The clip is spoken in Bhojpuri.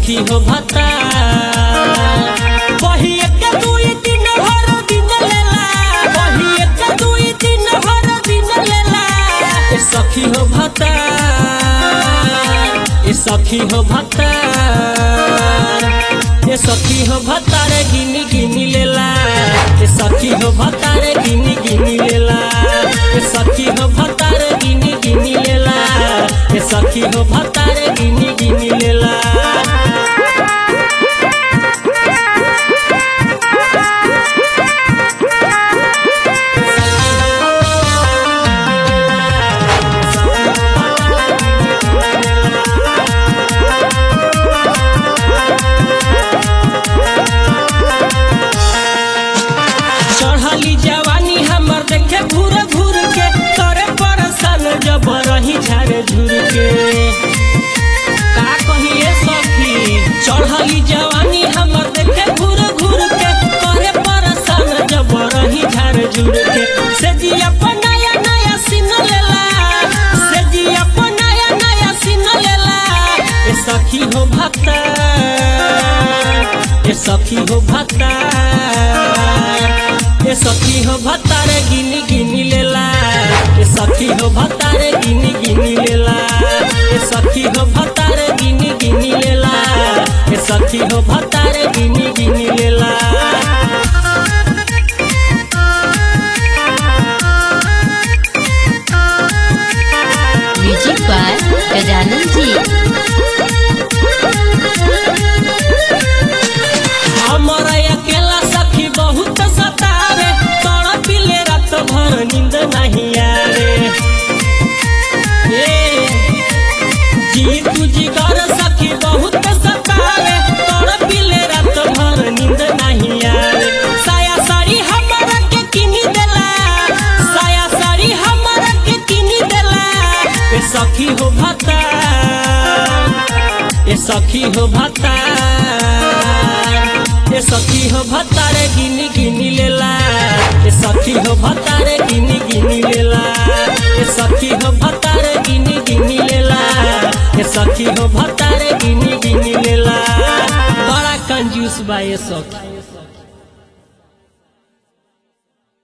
सखी हो भता वही एक दुई तीन भर दिन लेला वही एक दुई तीन भर दिन लेला ए सखी हो भता ए सखी हो भता ए सखी हो भता रे गिनी गिनी लेला ए सखी हो भता रे गिनी गिनी लेला ए सखी हो भता रे गिनी गिनी लेला ए सखी हो भता रे गिनी गिनी लेला चढ़ली जवानी हमर देखे घूर घूर के करे परसन जब रही झारे झूर के का कहिए सखी चढ़ली जवानी हमर देखे घूर घूर के करे परसन जब रही झारे झूर के से जी अपन नया नया सीन लेला से जी अपन नया नया सीन लेला ए सखी हो भक्ता ए सखी हो भक्ता ए सखी हो भतारे गिनी गिनी लेला ए सखी हो भतारे गिनी गिनी लेला ए सखी हो भतारे गिनी गिनी लेला ए सखी हो भतारे गिनी गिनी लेला म्यूजिक बाय गजानन जी हमर अकेला सखी बहुत सतावे तोड़ पिले रात भर नींद नहीं आवे ए, जी तुझी कर सखी बहुत सतावे तोड़ पिले रात भर नींद नहीं आवे साया साड़ी हमरा के किनी देला साया साड़ी हमरा के किनी देला ए सखी हो भता ए सखी हो भता ए सखी हो भतारे गिनी गिनी लेला ए सखी हो भतारे गिनी गिनी लेला ए सखी हो भतारे गिनी गिनी लेला ए सखी हो भतारे गिनी गिनी लेला बड़ा कंजूस बा ए सखी